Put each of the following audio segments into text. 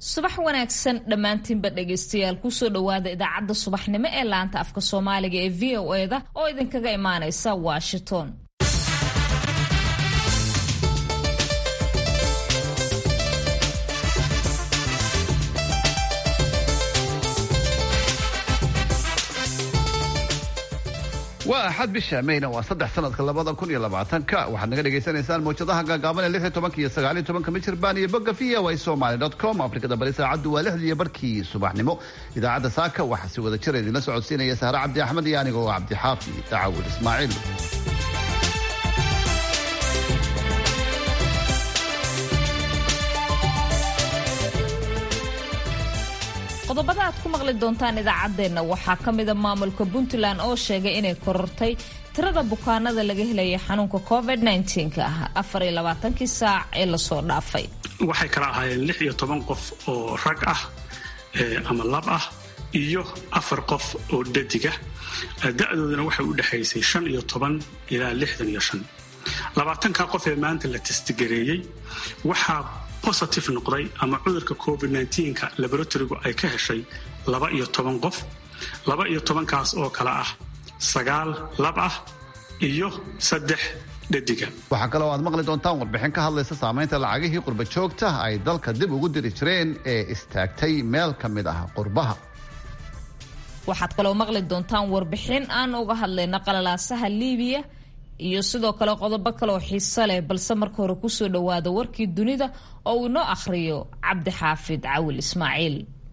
subax wanaagsan dhammaantiinba dhegaystayaal kusoo dhowaada idaacadda subaxnimo ee laanta afka soomaaliga ee v o eda oo idinkaga imaanaysa washington waa axad bisha mayna waa saddex sanadka labada kun iyo labaatanka waxaad naga dhagaysanaysaan mawjadaha gaagaaban ee lix iyo tobanka iyo sagaal iyo tobanka mijirbaan iyo bogga v o a somali dot com afrikada bari saacaddu waa lixdii iyo barkii subaxnimo idaacadda saaka waxaa si wada jira idinla socodsiinaya sahre cabdi axmed iyo anigoo cabdixaafi dacaawil ismaaciil qodobada aad ku maqli doontaan idaacaddeenna waxaa ka mida maamulka puntland oo sheegay inay korortay tirada bukaanada laga helaya xanuunka covid nka ah afar iyo labaatankii saac ee lasoo dhaafay waxay kala ahaayeen lix iyo toban qof oo rag ah ama lab ah iyo afar qof oo dhadiga da-doodana waxay u dhexaysay shan iyo toban ilaa lixdan iyo shan labaatanka qof ee maanta la testigareeyey waxaa positive noqday ama cudurka covid nka laboratorigu ay ka heshay laba iyo toban qof laba iyo tobankaas oo kale ah sagaal lab ah iyo saddex dhadiga waxaa kaloo aad maqli doontaan warbixin ka hadlaysa saamaynta lacagihii qurba joogta ay dalka dib ugu diri jireen ee istaagtay meel ka mid ah qurbaha waxaad kaloo maqli doontaan warbixin aan uga hadlayna qalalaasaha liibiya iyo sidoo kale qodobo kaleoo xiiso leh balse marka hore kusoo dhowaada warkii dunida oo uu inoo akhriyo cabdixaafid cawil ismaaciil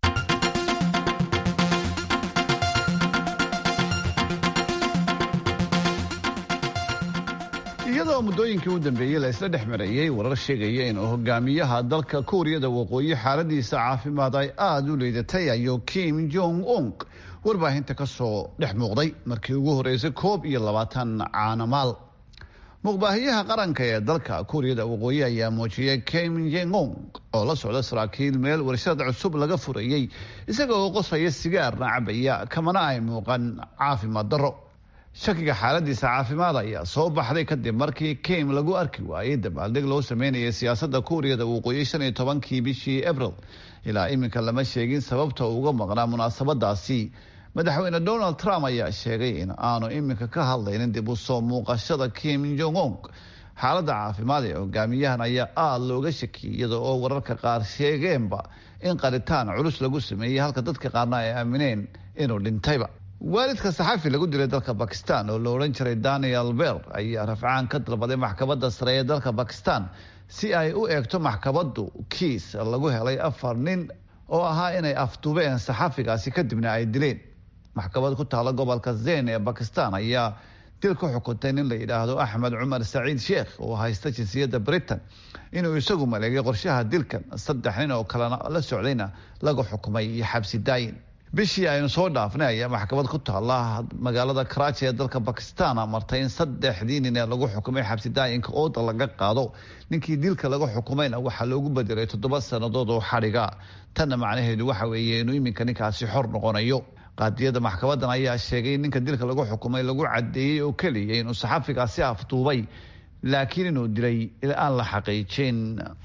iyadoo muddooyinkii u dambeeyey la isla dhex marayey warar sheegaya inuu hogaamiyaha dalka kuuriyada waqooyi xaaladiisa caafimaad ay aada u liidatay ayuu kim jong ung warbaahinta ka soo dhex muuqday markii ugu horreysay koob iyo labaatan caanamaal muqbaahiyaha qaranka ee dalka kuuriyada waqooyi ayaa muujiyay kim jong oo la socda saraakiil meel warshad cusub laga furayey isaga oo qosaya sigaarna cabaya kamana ay muuqan caafimaad darro shakiga xaaladiisa caafimaad ayaa soo baxday kadib markii kim lagu arki waayey dabaaldeg loo sameynayay siyaasadda kuuriyada waqooyi shan iyo tobankii bishii abril ilaa iminka lama sheegin sababta uga maqnaa munaasabadaasi madaxweyne donald trump ayaa sheegay in aanu iminka ka hadlaynin dib u soo muuqashada kim jong ung xaaladda caafimaad ee hogaamiyahan ayaa aada looga shakiyay iyada oo wararka qaar sheegeenba in qaritaan culus lagu sameeyey halka dadka qaarna ay aamineen inuu dhintayba waalidka saxafi lagu dilay dalka bakistan oo la odhan jiray daniel ber ayaa rafcaan ka dalbaday maxkamadda sare ee dalka bakistan si ay u eegto maxkamaddu kiis lagu helay afar nin oo ahaa inay afduubeen saxafigaasi kadibna ay dileen maxkamad ku taala gobolka zen ee bakistan ayaa dil ku xukuntay nin la yidhaahdo axmed cumar saciid sheekh oo haysta jinsiyadda britain inuu isagu maleegay qorshaha dilkan saddex nin oo kalena la socdayna laga xukumay iyo xabsi daayin bishii aynu soo dhaafnay ayaa maxkamad ku taala magaalada karaaji ee dalka bakistan martay in saddexdii nin ee lagu xukumay xabsi daayinka ooda laga qaado ninkii dilka laga xukumayna waxaa loogu bedelay toddoba sannadood oo xadhiga tanna macnaheedu waxa weeye inuu iminka ninkaasi xor noqonayo qaadiyada maxkamadan ayaa sheegay in ninka dilka lagu xukumay lagu cadeeyey oo keliya inuu saxafigaasi afduubay laakiin inuu dilay aan la xaqiijin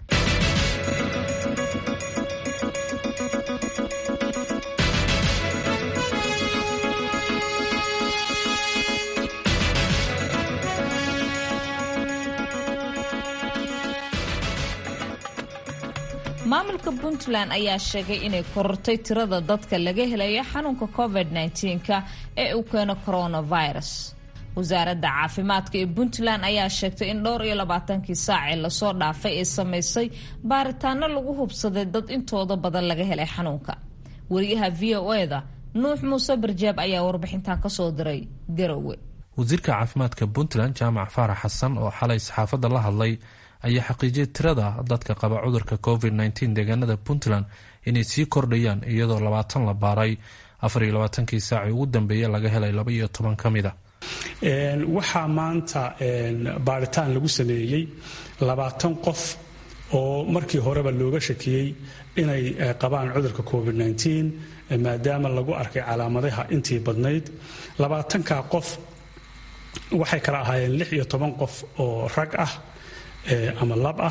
maamulka puntland ayaa sheegay inay korortay tirada dadka laga helaya xanuunka covid nka ee uu keeno coronavirus wasaaradda caafimaadka ee puntland ayaa sheegtay in dhowr iyo labaatankii saacee lasoo dhaafay ee samaysay baaritaano lagu hubsaday dad intooda badan laga helay xanuunka wariyaha v o eda nuux muuse barjaab ayaa warbixintan kasoo diray garowe wasiirka caafimaadka puntland jaamac faarax xasan oo xalay saxaafadda la hadlay ayaa xaqiijiyay tirada dadka qaba cudurka covid nteen deegaanada puntland inay sii kordhayaan iyadoo labaatan la baaray afar iyo labaatankii saacii ugu dambeeya laga helay laba iyo toban ka mida waxaa maanta baaritaan lagu sameeyey labaatan qof oo markii horeba looga shakiyey inay qabaan cudurka covid maadaama lagu arkay calaamadaha intii badnayd labaatanka qof waxay kala ahaayeen lix iyo toban qof oo rag ah ama lab ah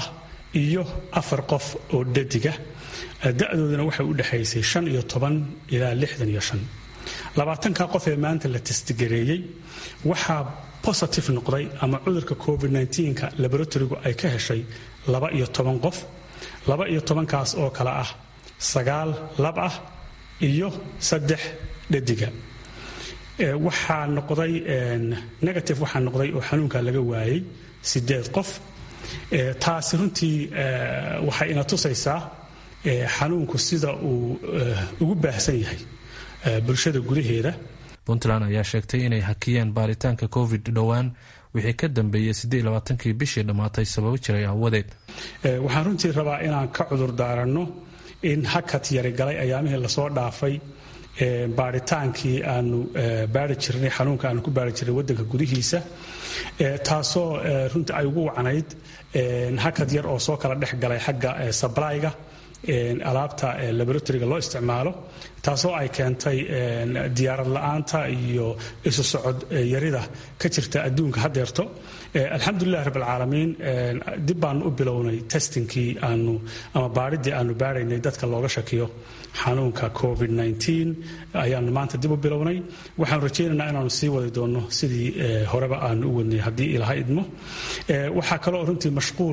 iyo afar qof oo dhadiga da-doodana waxay u dhexaysay shan iyo toban ilaa lixdan iyo shan labaatanka qof ee maanta la testigareeyey waxaa positive noqday ama cudurka covid nka laboratorigu ay ka heshay laba iyo toban qof laba iyo tobankaas oo kale ah sagaal lab ah iyo saddex dhadiga waxaa noqday negative waxaa noqday oo xanuunka laga waayey sideed qof taasi runtii waxay ina tusaysaa xanuunku sida uu ugu baahsan yahay bulshada gudaheeda puntland ayaa sheegtay inay hakiyeen baaritaanka covid dhowaan wixii ka dambeeyey siddeed labaatankii bishii dhammaatay sababo jiray aawadeed waxaan runtii rabaa inaan ka cudur daaranno in hakad yari galay ayaamihii lasoo dhaafay baaritaankii aanu baari jirnay xanuunka aanu ku baari jirnay wadanka gudihiisa taasoo runtii ay ugu wacnayd hakad yar oo soo kala dhex galay xagga sablyga alaabta laboratoriga loo isticmaalo taasoo ay keentay diyaarad la-aanta iyo isu socod yarida ka jirta adduunka hadeerto alxamdulilah rabaalcaalamiin dib baanu u bilownay testingkii aanu ama baadhidii aanu baaraynay dadka looga shakiyo xanuunka covid ayaanu maanta dib u bilownay waxaanu rajaynaynaa inaanu sii wadi doonno sidii horeba aanu u wadnay haddii ilaha idmo waxaa kaloo runtii mashquul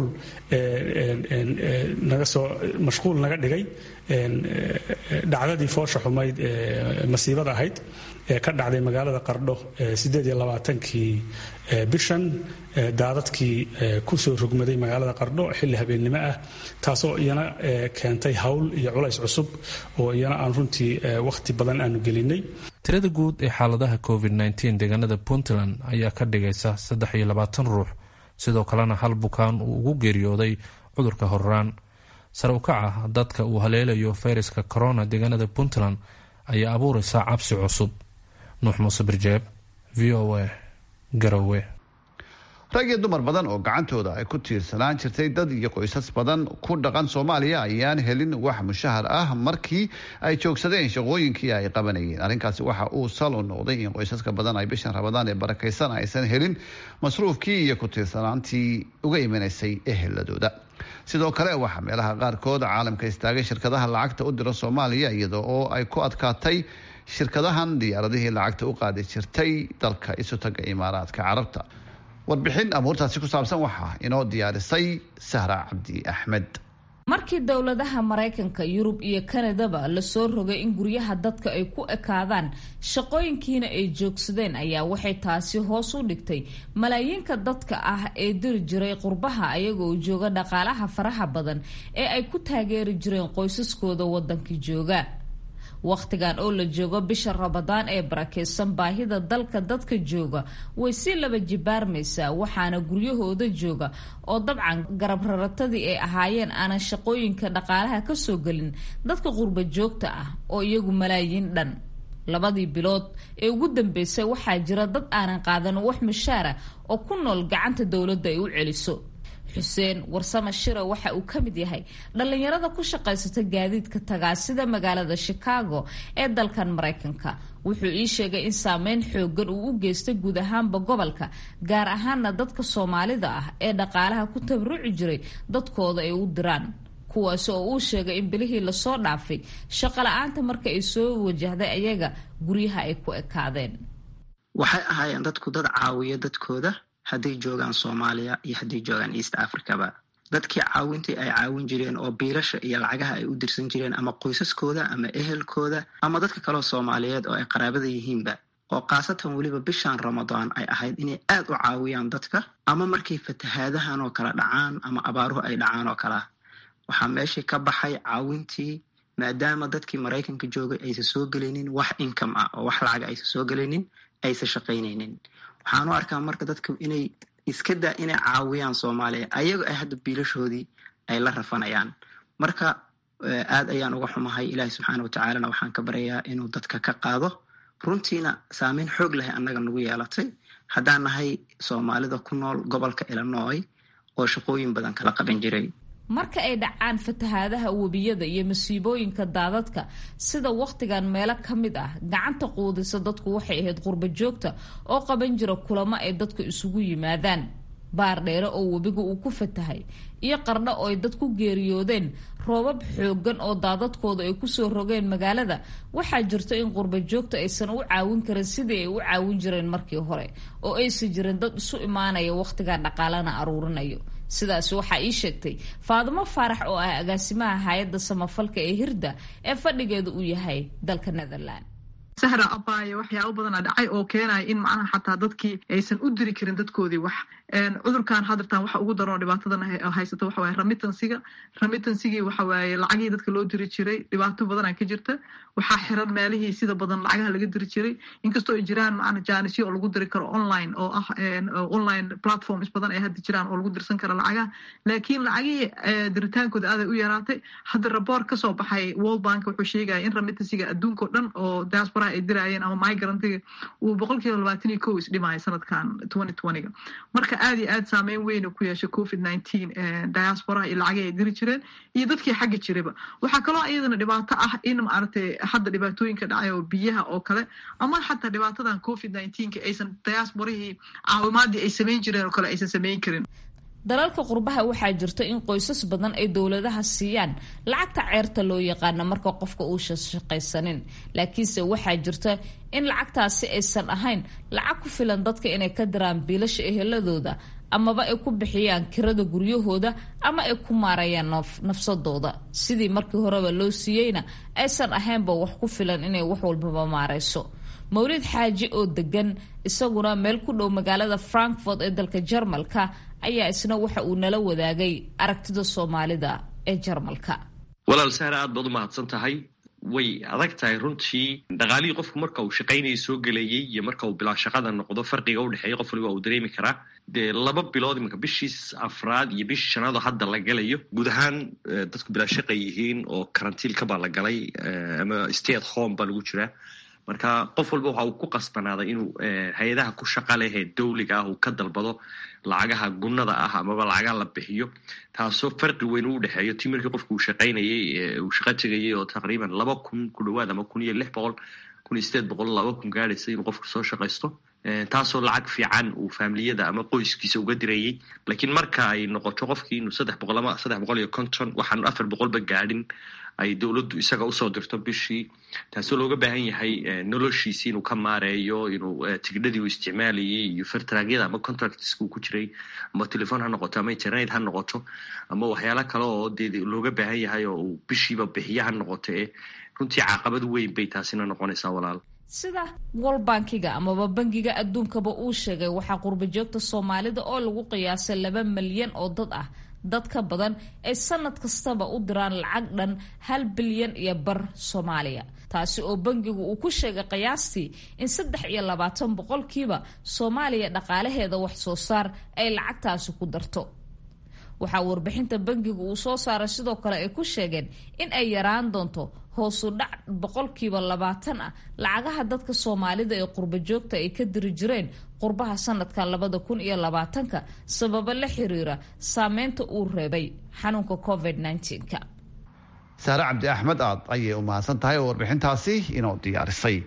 nagasoo mashquul naga dhigay dhacdadii foosha xumayd ee masiibada ahayd ee ka dhacday magaalada qardho sideed iyo labaatankii bishan daadadkii kusoo rogmaday magaalada qardho xilli habeennimo ah taasoo iyana keentay hawl iyo culays cusub oo iyana aan runtii wakhti badan aanu gelinay tirada guud ee xaaladaha covid deegaanada puntland ayaa ka dhigaysa saddex iyo labaatan ruux sidoo kalena hal bukaan uu ugu geeriyooday cudurka horraan sare u kaca dadka uu haleelayo fayraska corona deegaanada puntland ayaa abuuraysa cabsi cusub nuux muuse birjeeb v o a garowe rag iyo dumar badan oo gacantooda ay ku tiirsanaan jirtay dad iyo qoysas badan ku dhaqan soomaaliya ayaan helin wax mushahar ah markii ay joogsadeen shaqooyinkii ay qabanayeen arrinkaasi waxa uu sal u noqday in qoysaska badan ay bishan rabadaan ee barakaysan aysan helin masruufkii iyo ku tiirsanaantii uga imanaysay eheladooda sidoo kale waxaa meelaha qaarkood caalamka istaagay shirkadaha lacagta u dira soomaaliya iyada oo ay ku adkaatay shirkadahan diyaaradihii lacagta u qaadi jirtay dalka isutaga imaaraadka carabta warbixin amuurtaasi ku saabsan waxaa inoo diyaarisay sahra cabdi axmed markii dowladaha maraykanka yurub iyo kanadaba lasoo rogay in guryaha dadka ay ku ekaadaan shaqooyinkiina ay joogsadeen ayaa waxay taasi hoos u dhigtay malaayiinka dadka ah ee diri jiray qurbaha ayagoo jooga dhaqaalaha faraha badan ee ay ku taageeri jireen qoysaskooda wadankii jooga wakhtigan oo la joogo bisha rabadaan ee barakeysan baahida dalka dadka jooga way si laba jibaarmaysaa waxaana guryahooda jooga oo dabcan garab raratadii ay ahaayeen aanan shaqooyinka dhaqaalaha kasoo gelin dadka qurba joogta ah oo iyagu malaayiin dhan labadii bilood ee ugu dambeysay waxaa jira dad aanan qaadan wax mushaara oo ku nool gacanta dowladda ay u celiso xuseen warsame shira waxa uu ka mid yahay dhallinyarada ku shaqaysata gaadiidka tagaasida magaalada chicago ee dalkan maraykanka wuxuu ii sheegay in saameyn xoogan uu u geystay guud ahaanba gobolka gaar ahaana dadka soomaalida ah ee dhaqaalaha ku tabaruci jiray dadkooda ay u diraan kuwaasi oo uu sheegay in bilihii lasoo dhaafay shaqo la-aanta marka ay soo wajahday ayaga guryaha ay ku ekaadeen waxay ahaayeen dadku dad caawiya dadkooda hadday joogaan soomaaliya iyo hadday joogaan east africaba dadkii caawintii ay caawin jireen oo biilasha iyo lacagaha ay u dirsan jireen ama qoysaskooda ama ehelkooda ama dadka kaleo soomaaliyeed oo ay qaraabada yihiinba oo khaasatan weliba bishan ramadaan ay ahayd inay aad u caawiyaan dadka ama markay fatahaadahan oo kale dhacaan ama abaaruhu ay dhacaan oo kalea waxaa meeshii ka baxay caawintii maadaama dadkii maraykanka joogay aysan soo gelaynin wax income ah oo wax lacaga aysan soo gelaynin aysan shaqaynaynin waxaan u arkaa marka dadku inay iska daa inay caawiyaan soomaaliya ayago ay hadda biilashoodii ay la rafanayaan marka aad ayaan uga xumahay ilaahi subxaana watacaalana waxaan ka baryayaa inuu dadka ka qaado runtiina saameyn xoog lahay annaga nagu yeelatay haddaan nahay soomaalida ku nool gobolka illinoy oo shaqooyin badan kala qaban jiray marka ay dhacaan fatahaadaha webiyada iyo masiibooyinka daadadka sida wakhtigan meelo ka mid ah gacanta quudisa dadku waxay ahayd qurba joogta oo qaban jira kulamo ay dadku isugu yimaadaan baardheere oo webiga uu ku fatahay iyo qardho oo ay dad ku geeriyoodeen roobab xoogan oo daadadkooda ay kusoo rogeen magaalada waxaa jirta in qurba joogta aysan u caawin karin sidii ay u caawin jireen markii hore oo aysan jirin dad isu imaanaya wakhtigaa dhaqaalana aruurinayo sidaas waxaa ii sheegtay faadimo faarax oo ah agaasimaha hay-adda samafalka ee hirda ee fadhigeedu uu yahay dalka netherland sahra abaaye waxyaaba badana dhacay oo keenaya in macnaha xataa dadkii aysan u diri karin dadkoodii wax cudurkan hadirtaan waxa ugu daranoo dhibaatadan haysata waxa waye remitansiga remitansigii waxa waaye lacagihii dadka loo diri jiray dhibaato badana ka jirta waxaa xiran meelihii sida badan lacagaha laga diri jiray inkastoo ay jiraan macna jaanisyo oo lagu diri karo online oo ah online platforms badan ay hadda jiraan oo lagu dirsan karo lacagaha laakiin lacagihii diritaankooda aaday u yaraatay hadda raboor kasoo baxay world bank wuxuu sheegaya in remitansiga adduunkao dhan oo diasporaha ay diraayeen ama migrantiga uu boqol kiiba labaatan iyo kow isdhimaya sanadkan twenty twentyga marka aad iyo aad saameyn weyna ku yeeshay covid nineteen diasporaha iyo lacagii ay diri jireen iyo dadkii xagga jiraba waxaa kaloo iyadana dhibaato ah in maaragtay hadda dhibaatooyinka dhacay oo biyaha oo kale ama xataa dhibaatadan covid nineteenka aysan diasporahii caawimaadii ay samayn jireen oo kale aysan samayn karin dalalka qurbaha waxaa jirta in qoysas badan ay dowladaha siiyaan lacagta ceerta loo yaqaano marka qofka uusan shaqaysanin laakiinse waxaa jirta in lacagtaasi aysan ahayn lacag ku filan dadka inay ka diraan biilasha eheladooda amaba ay ku bixiyaan kirada guryahooda ama ay ku maarayaan nafsadooda sidii markii horeba loo siiyeyna aysan ahaynba wax ku filan inay wax walbaba maarayso mawlid xaaji oo degan isaguna meel ku dhow magaalada frankfort ee dalka jarmalka ayaa isna waxa uu nala wadaagay aragtida soomaalida ee jarmalka walaal sahra aad baad u mahadsan tahay way adag tahay runtii dhaqaalihii qofku marka uu shaqaynaya soo gelayay iyo marka uu bilaa shaqada noqdo farqiga udhexeeya qof waliba uu dareemi karaa dee laba bilood imanka bishii afraad iyo bishii shanaadoo hadda la galayo guud ahaan dadku bilaa shaqa yihiin oo karantiilkabaa la galay ama stay at home baa lagu jiraa marka qof walba waxa uu ku qasbanaaday inuu hay-adaha ku shaqa lehee dawliga ah uu ka dalbado lacagaha gunnada ah amaba lacagaha la bixiyo taasoo farqi weyn u dhexeeyo ti markii qofku uu shaqaynayay uu shaqo tegayay oo taqriiban laba kun ku dhawaad ama kun iyo lix boqol kun iyo sideed boqol laba kun gaadhaysa inuu qofku soo shaqaysto taasoo lacag fiican uu faamiliyada ama qoyskiisa uga dirayay laakiin marka ay noqoto qofkii inuu saddex boqol ama saddex boqol iyo konton waxaan afar boqolba gaadhin ay dowladdu isaga usoo dirto bishii taasoo looga baahan yahay noloshiisi inuu ka maareeyo inuu tigidhadii uu isticmaalayay iyo fertragyada ama contractska uu ku jiray ama telefon ha noqoto ama internet ha noqoto ama waxyaalo kale oo dee looga baahan yahay oo uu bishiiba bixiya ha noqoto ee runtii caqabad weyn bay taasina noqonaysaa walaal sida wol bankiga amaba bangiga adduunkaba uu sheegay waxaa qurbajoogta soomaalida oo lagu qiyaasay laba malyan oo dad ah dad ka badan ay sanad kastaba u diraan lacag dhan hal bilyan iyo bar soomaaliya taasi oo bangigu uu ku sheegay qiyaastii in saddex iyo labaatan boqolkiiba soomaaliya dhaqaalaheeda wax soo saar ay lacagtaasi ku darto waxaa warbixinta bangigu uu soo saaray sidoo kale ay ku sheegeen in ay yaraan doonto hoosu dhac boqolkiiba labaatan ah lacagaha dadka soomaalida ee qurba joogta ay ka diri jireen qurbaha sanadka labada kun iyo labaatanka sababo la xiriira saameynta uu reebay xanuunka covid nka saare cabdi axmed aad ayay u mahadsan tahay oo warbixintaasi inoo diyaarisay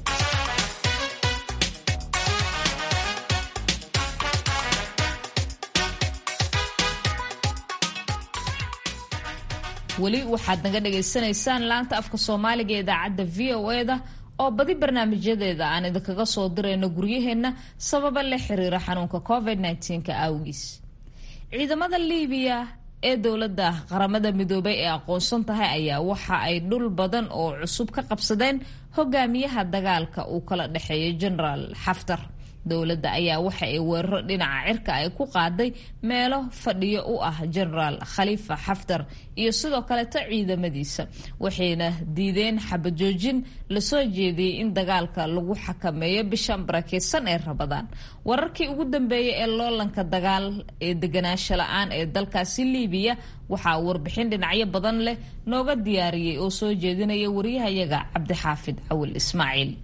weli waxaad naga dhagaysanaysaan laanta afka soomaaliga ee idaacadda v o e da oo badi barnaamijyadeeda aan idinkaga soo dirayno guryaheenna sababa la xiriira xanuunka covid nka awgiis ciidamada liibiya ee dowladda qaramada midoobay ee aqoonsan tahay ayaa waxa ay dhul badan oo cusub ka qabsadeen hogaamiyaha dagaalka uu kala dhexeeyo genaraal xaftar dowladda ayaa waxa ay weeraro dhinaca cirka ay ku qaaday meelo fadhiyo u ah genaraal khaliifa xaftar iyo sidoo kaleto ciidamadiisa waxayna diideen xabajoojin lasoo jeediyey in dagaalka lagu xakameeyo bishan barakeysan ee rabadaan wararkii ugu dambeeyay ee loolanka dagaal ee deganaansho la-aan ee dalkaasi liibiya waxaa warbixin dhinacyo badan leh nooga diyaariyey oo soo jeedinaya wariyahayaga cabdixaafid cawil ismaaciil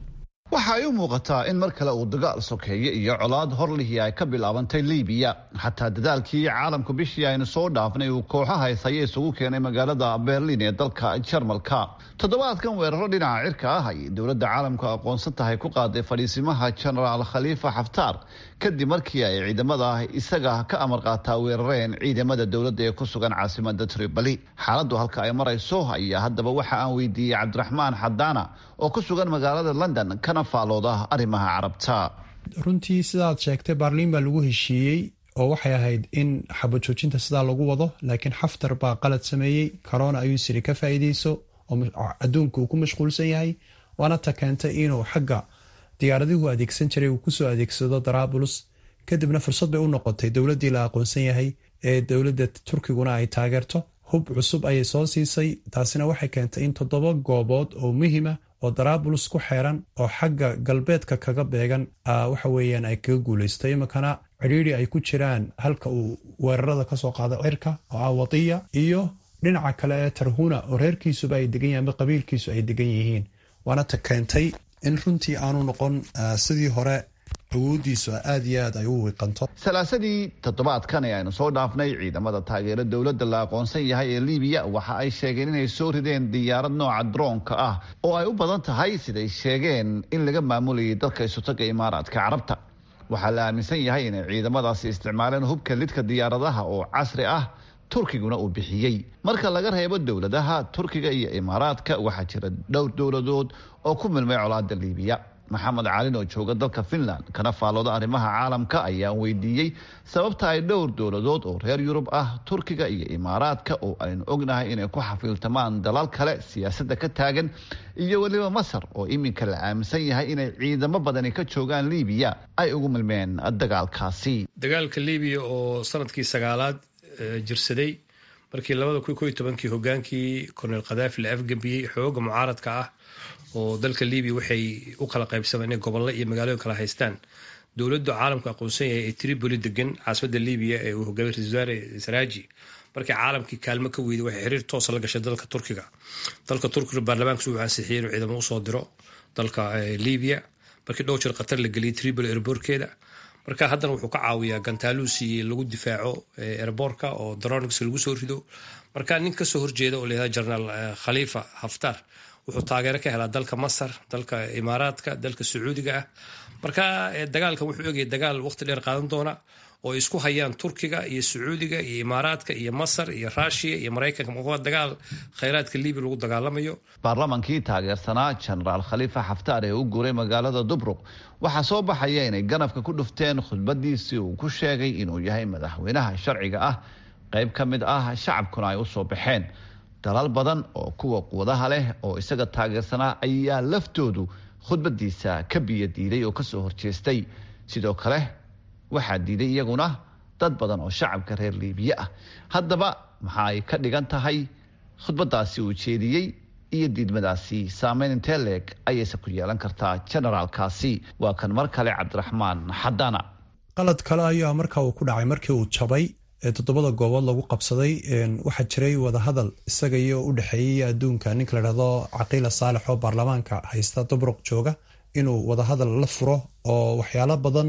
waxa ay u muuqataa in mar kale uu dagaal sokeeye iyo colaad horlihii ay ka bilaabantay libiya xataa dadaalkii caalamku bishii aynu soo dhaafnay uu kooxaha ishaye isugu keenay magaalada berlin ee dalka jarmalka toddobaadkan weeraro dhinaca cirka ah ay dowladda caalamku aqoonsan tahay ku qaaday fadhiisimaha genaraal khaliifa xaftaar kadib markii ay ciidamada isaga ka amar qaataa weerareen ciidamada dowladda ee ku sugan caasimada tripoli xaaladdu halka ay marayso ayaa haddaba waxa aan weydiiyey cabdiraxmaan xadaana oo ku sugan magaalada london kana faalooda arrimaha carabta runtii sidaad sheegtay baarliin baa lagu heshiiyey oo waxay ahayd in xabajoojinta sidaa lagu wado laakiin xaftar baa qalad sameeyey corona ayuu siri ka faa'iideyso oo adduunka uu ku mashquulsan yahay waana ta keentay inuu xagga diyaaradihu adeegsan jiray uu kusoo adeegsado darabulus kadibna fursad bay u noqotay dowladdii la aqoonsan yahay ee dowladda turkiguna ay taageerto hub cusub ayay soo siisay taasina waxay keentay in toddoba goobood oo muhima oo darabulus ku xeeran oo xagga galbeedka kaga beegan waxa weeyaan ay kaga guuleystay iminkana cidhiiri ay ku jiraan halka uu weerarada kasoo qaado cirka oo ah wadiya iyo dhinaca kale ee tarhuna oo reerkiisuba ay degan yahin ama qabiilkiisu ay degan yihiin waana ta keentay in runtii aanu noqon sidii hore awoodiisu aada iyo aad ay u wiiqanto salaasadii toddobaadkan ee aynu soo dhaafnay ciidamada taageero dowladda la aqoonsan yahay ee libiya waxa ay sheegeen inay soo rideen diyaarad nooca droonka ah oo ay u badan tahay siday sheegeen in laga maamulayay dalka isutaga imaaraadka carabta waxaa la aaminsan yahay inay ciidamadaasi isticmaaleen hubka lidka diyaaradaha oo casri ah turkiguna uu bixiyey marka laga reebo dowladaha turkiga iyo imaaraadka waxaa jira dhowr dowladood oo ku milmay colaada libiya maxamed calin oo jooga dalka finland kana faalooda arrimaha caalamka ayaan weydiiyey sababta ay dhowr dowladood oo reer yurub ah turkiga iyo imaaraadka oo aynu ognahay inay ku xafiiltamaan dalal kale siyaasadda ka taagan iyo weliba masar oo iminka la aaminsan yahay inay ciidamo badani ka joogaan libiya ay ugu milmeen dagaalkaasi dagaalka libiya oo sanadkii sagaalaad jirsaday markii labada kun ko iyo tobankii hogaankii korneel khadaafi la afgambiyey xooga mucaaradka ah oo dalka libiya waxay u kala qaybsameen inay gobollo iyo magaalooyin kala haystaan dowladdu caalamku aqoonsan yahay ee tripoli degan caasimada libiya ee uu hogaamiy ra-isul wasaare saraaji markii caalamkii kaalmo ka weyday waxay xiriir toosa la gashay dalka turkiga dalka turkiga baarlamaankiisu wuxuu ansixiyey inuu ciidamo usoo diro dalka libiya markii dhowr jir qatar la geliyay tripoli erboorkeeda marka haddana wuxuu ka caawiyaa gantaaluusi lagu difaaco erboorka oo dronix lagu soo rido marka nin kasoo horjeeda oo layihahda jenaraal khaliifa haftar wuxuu taageero ka helaa dalka masar dalka imaaraadka dalka sacuudiga ah marka dagaalkan wuxuu egaya dagaal waqti dheer qaadan doona oo isku hayaan turkiga iyo sacuudiga iyo imaaraadka iyo masar iyo ruushiya iyo maraykanka waa dagaal khayraadka libiya lagu dagaalamayo baarlamankii taageersanaa jenaraal khaliifa xaftaar ee u guuray magaalada dubruq waxaa soo baxaya inay ganafka ku dhufteen khudbadiisii uu ku sheegay inuu yahay madaxweynaha sharciga ah qayb ka mid ah shacabkuna ay usoo baxeen dalal badan oo kuwa quwadaha leh oo isaga taageersanaa ayaa laftoodu khudbadiisa ka biyo diiday oo kasoo horjeestay sidoo kale waxaa diiday iyaguna dad badan oo shacabka reer liibiya ah haddaba maxa ay ka dhigan tahay khudbadaasi uu jeediyey iyo diidmadaasi saameyn intee leeg ayayse ku yeelan kartaa generaalkaasi waa kan mar kale cabdiraxmaan xadana qalad kale ayaa marka uu ku dhacay markii uu jabay ee toddobada goobood lagu qabsaday waxaa jiray wadahadal isaga iyo u dhexeeyay adduunka ninka ladhahdo caqiila saalex oo baarlamaanka haysta dubruq jooga inuu wadahadal la furo oo waxyaalo badan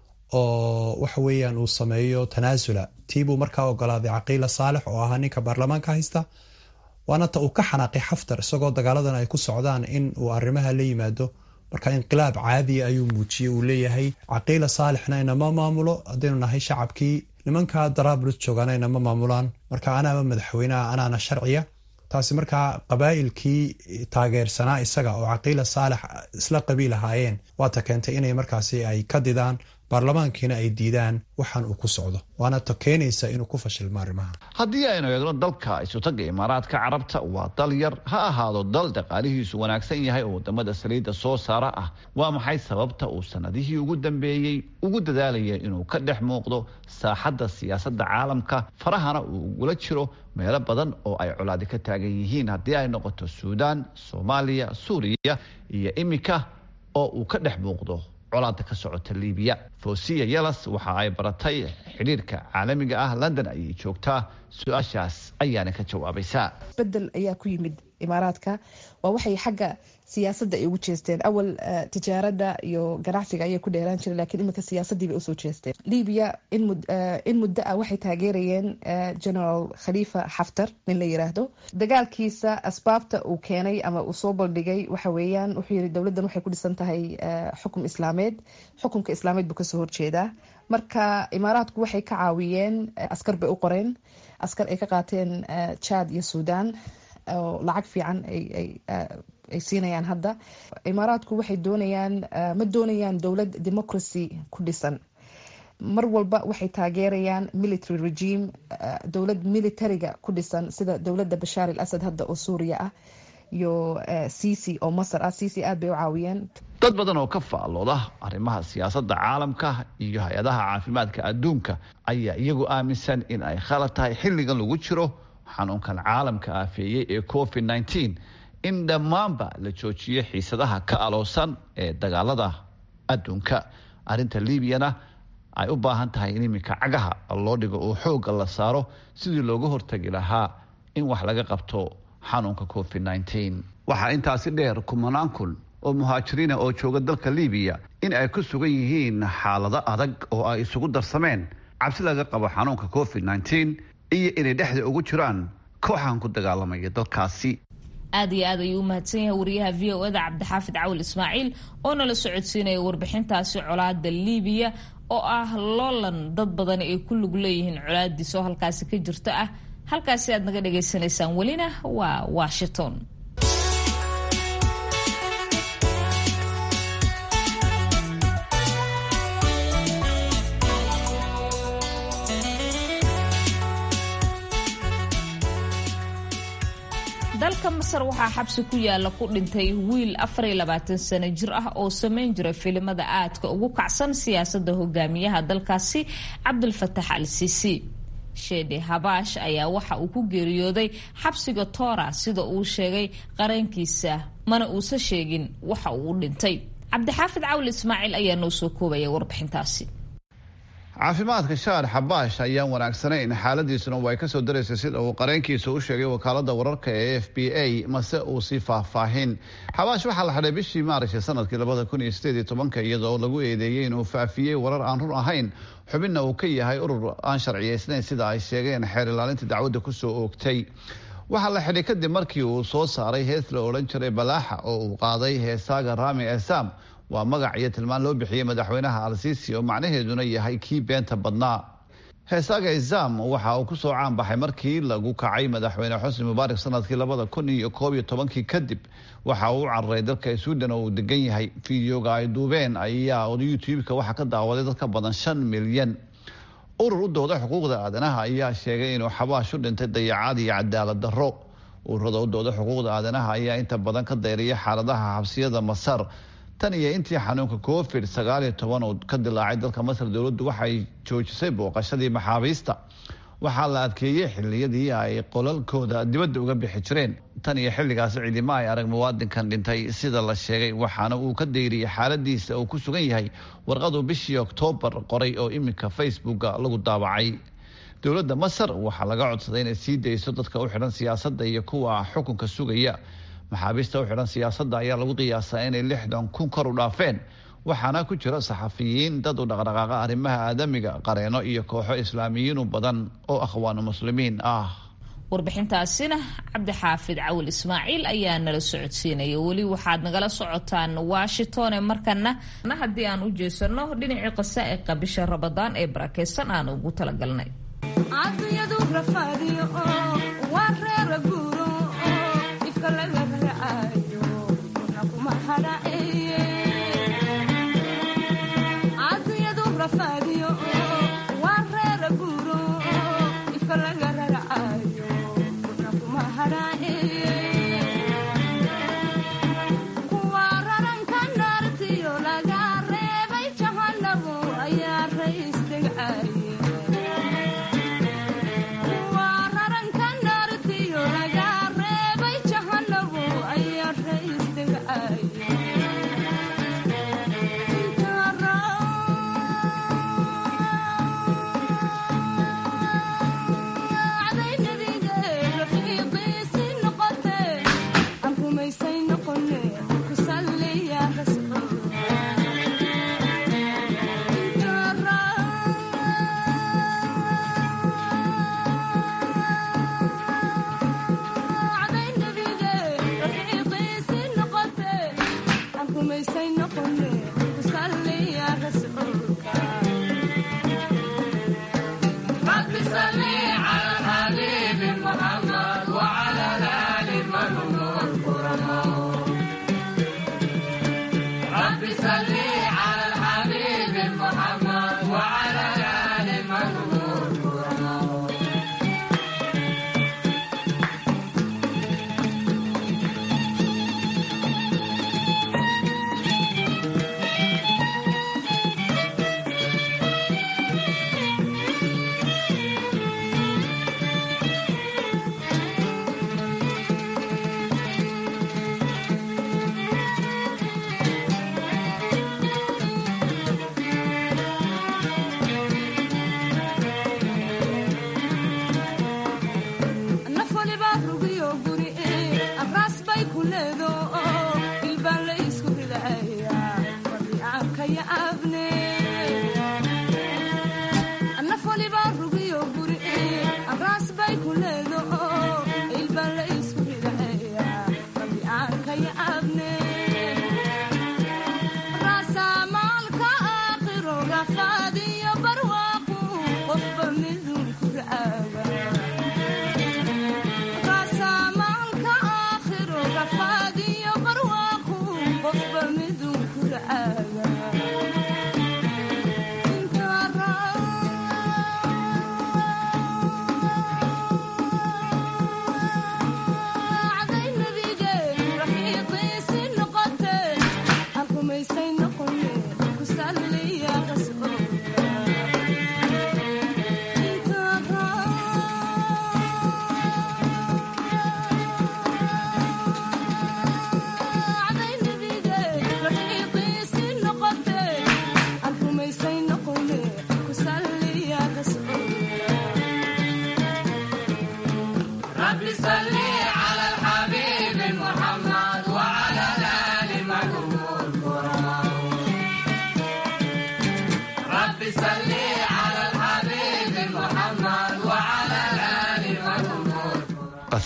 oo waxa weeyaan uu sameeyo tanaasula tiibuu markaa ogolaaday caqiila saalex oo ahaa ninka baarlamaanka haysta waana ta uu ka xanaaqay xaftar isagoo dagaaladan ay ku socdaan in uu arrimaha la yimaado marka inqilaab caadiya ayuu muujiyey uu leeyahay caqiila saalixna inama maamulo haddaynu nahay shacabkii nimanka daraabulis joogaana inama maamulaan marka anaaba madaxweyneha anaana sharciya taasi markaa qabaa'ilkii taageersanaa isaga oo caqiila saalex isla qabiil ahaayeen waata keentay inay markaasi ay ka didaan baarlamaankiina ay diidaan waxaan uu ku socdo waana ta keenaysa inuu ku fashilmo arrimaha haddii aynu eegno dalka isutaga imaaraadka carabta waa dal yar ha ahaado dal dhaqaalihiisu wanaagsan yahay oo wadamada saliidda soo saara ah waa maxay sababta uu sanadihii ugu dambeeyey ugu dadaalaya inuu ka dhex muuqdo saaxadda siyaasadda caalamka farahana uu ugula jiro meelo badan oo ay colaadi ka taagan yihiin haddii ay noqoto suudaan soomaaliya suuriya iyo iminka oo uu ka dhex muuqdo colaada ka socota liibiya fosiya yelas waxa ay baratay xidhiirka caalamiga ah london ayay joogtaa su-aashaas ayaana ka jawaabaysaa bedel ayaa ku yimid imaaraadka waa waxay xagga siyaasadda ay ugu jeesteen awal tijaarada iyo ganacsiga ayay ku dheeraan jireen lakiin iminka siyaasadiibay usoo jeesteen libiya in muddo ah waxay taageerayeen general khalifa xaftar nin la yiraahdo dagaalkiisa asbaabta uu keenay ama uu soo baldhigay waxa weeyaan wuxuu yiri dowladdan waxay ku dhisan tahay xukum islaameed xukumka islaameed buu kasoo horjeedaa marka imaaraadku waxay ka caawiyeen askar bay u qoreen askar ay ka qaateen jad iyo sudan oo lacag fiican ay siinayaan hadda imaaraadku waxay doonayaan ma doonayaan dowlad democracy ku dhisan mar walba waxay taageerayaan military regime dowlad militariga ku dhisan sida dowladda bashaar al asad hadda oo suuriya ah iyo cici oo masar ah cici aad bay u caawiyeen dad badan oo ka faallooda arrimaha siyaasadda caalamka iyo hay-adaha caafimaadka adduunka ayaa iyagu aaminsan in ay khalad tahay xilligan lagu jiro xanuunkan caalamka aafeeyey ee covid nneteen in dhammaanba la joojiyo xiisadaha ka aloosan ee dagaalada adduunka arrinta liibiyana ay u baahan tahay in iminka cagaha loo dhigo oo xoogga la saaro sidii looga hortagi lahaa in wax laga qabto xanuunka covid nneteen waxaa intaasi dheer kumanaan kun oo muhaajiriina oo jooga dalka liibiya in ay ku sugan yihiin xaalado adag oo ay isugu darsameen cabsi laga qabo xanuunka covid nneteen iyo inay dhexda ugu jiraan kooxan ku dagaalamaya dalkaasi aad iyo aad ayuu u mahadsan yahay wariyaha v o eda cabdixaafid cawil ismaaciil oo nala socodsiinaya warbixintaasi colaada liibiya oo ah loolan dad badani ay ku lug leeyihiin colaadiis oo halkaasi ka jirto ah halkaasi aad naga dhagaysanaysaan welina waa washington dalka masar waxaa xabsi ku yaala ku dhintay wiil afariyo labaatan sano jir ah oo samayn jiray filimada aadka ugu kacsan siyaasadda hogaamiyaha dalkaasi cabdulfatax al sisi sheede habaash ayaa waxa uu ku geeriyooday xabsiga toora sida uu sheegay qarankiisa mana uusan sheegin waxa uu u dhintay cabdixaafid cawli ismaaciil ayaa noo soo koobaya warbixintaasi caafimaadka shaar xabaash ayaan wanaagsanayn xaaladiisuna way kasoo daraysay sida uu qareenkiisa u sheegay wakaalada wararka ee f b a mase uu sii faahfaahin xabaash waxaa la xidhay bishii maarish sanadkii labada kun iyo sideed iyo tobanka iyadoo lagu eedeeyey inuu faafiyey warar aan run ahayn xubinna uu ka yahay urur aan sharciyeysnayn sida ay sheegeen xeer ilaalinta dacwadda kusoo oogtay waxaa la xidhay kadib markii uu soo saaray hees la odhan jiray balaaxa oo uu qaaday heesaaga rami esam waa magac iyo tilmaan loo bixiyey madaxweynaha al-siisi oo macnaheeduna yahay kii beenta badnaa heesaaga isam waxa uu kusoo caanbaxay markii lagu kacay madaxweyne xusni mubaarak sanadkii labada kun iyo koob iyo tobankii kadib waxa uu u cararay dalka sweden oo uu degan yahay fideoga ay duubeen ayaa youtube-ka waxaa ka daawaday dad ka badan shan milyan urur u dooda xuquuqda aadanaha ayaa sheegay inuu xabaash u dhintay dayacaad iyo cadaalad darro ururada u dooda xuquuqda aadanaha ayaa inta badan ka dayriyay xaaladaha xabsiyada masar tan iyo intii xanuunka covid sagaal iyo toban uu ka dilaacay dalka masar dowladdu waxay joojisay booqashadii maxaabiista waxaa la adkeeyey xiliyadii ay qolalkooda dibadda uga bixi jireen tan iyo xilligaasi ciidimo ay arag muwaadinkan dhintay sida la sheegay waxaana uu ka dayriyey xaaladiisa uu ku sugan yahay warqaduu bishii oktoobar qoray oo iminka facebooka lagu daabacay dowladda masar waxaa laga codsaday inay sii dayso dadka u xidhan siyaasadda iyo kuwa xukunka sugaya maxaabiista u xidhan siyaasadda ayaa lagu qiyaasaa inay lixdan kun kor u dhaafeen waxaana ku jira saxafiyiin dad u dhaqdhaqaaqa arrimaha aadamiga qareeno iyo kooxo islaamiyiinu badan oo akhwaanu muslimiin ah warbixintaasina cabdixaafid cawil ismaaciil ayaa nala socodsiinaya weli waxaad nagala socotaan washington ee markana haddii aan u jeesano dhinacii qasaa'iqa bisha rabadaan ee barakeysan aan ugu talagalnay Wow.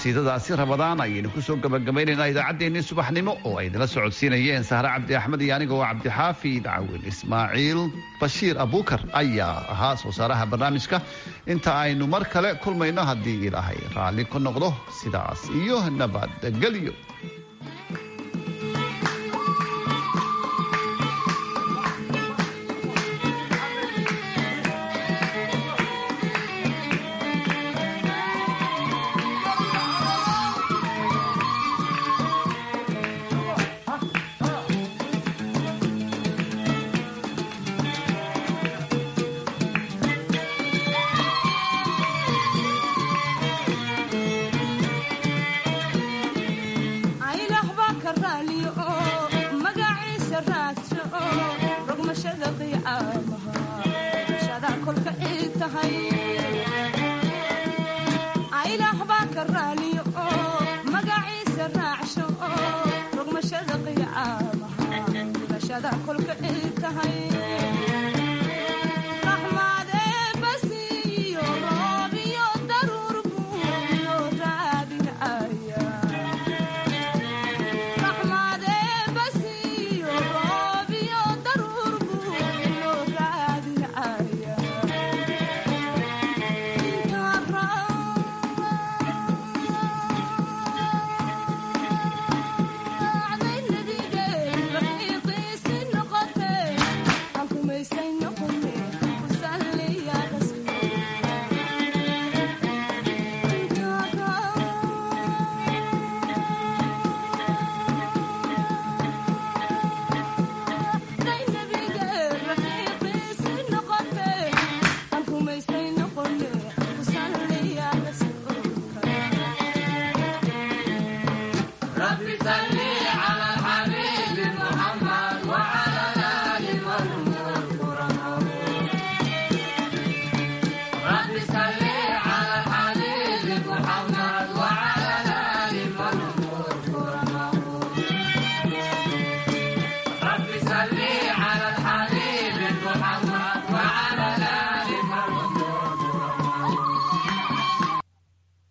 qasiidadaasi rabadaan ayaynu kusoo gabagabaynaynaa idaacaddeenii subaxnimo oo ay nala socodsiinayeen sahre cabdi axmed iyo aniga oo cabdixaafid cawil ismaaciil bashiir abuukar ayaa ahaa soo saaraha barnaamijka inta aynu mar kale kulmayno haddii ilaahay raalli ku noqdo sidaas iyo nabadgelyo ilaah baa ka raali